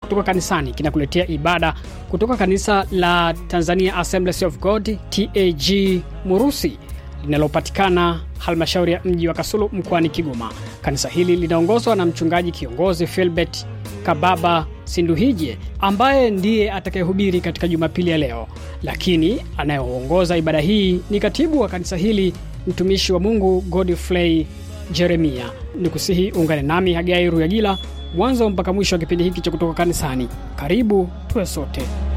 kutoka kanisani kinakuletea ibada kutoka kanisa la Tanzania Assemblies of God TAG Murusi linalopatikana halmashauri ya mji wa Kasulu mkoani Kigoma. Kanisa hili linaongozwa na mchungaji kiongozi Filbert Kababa Sinduhije ambaye ndiye atakayehubiri katika Jumapili ya leo, lakini anayeongoza ibada hii ni katibu wa kanisa hili mtumishi wa Mungu Godfrey Jeremia. Ni kusihi ungane nami Hagai Ruyagila mwanzo mpaka mwisho wa kipindi hiki cha kutoka kanisani. Karibu tuwe sote.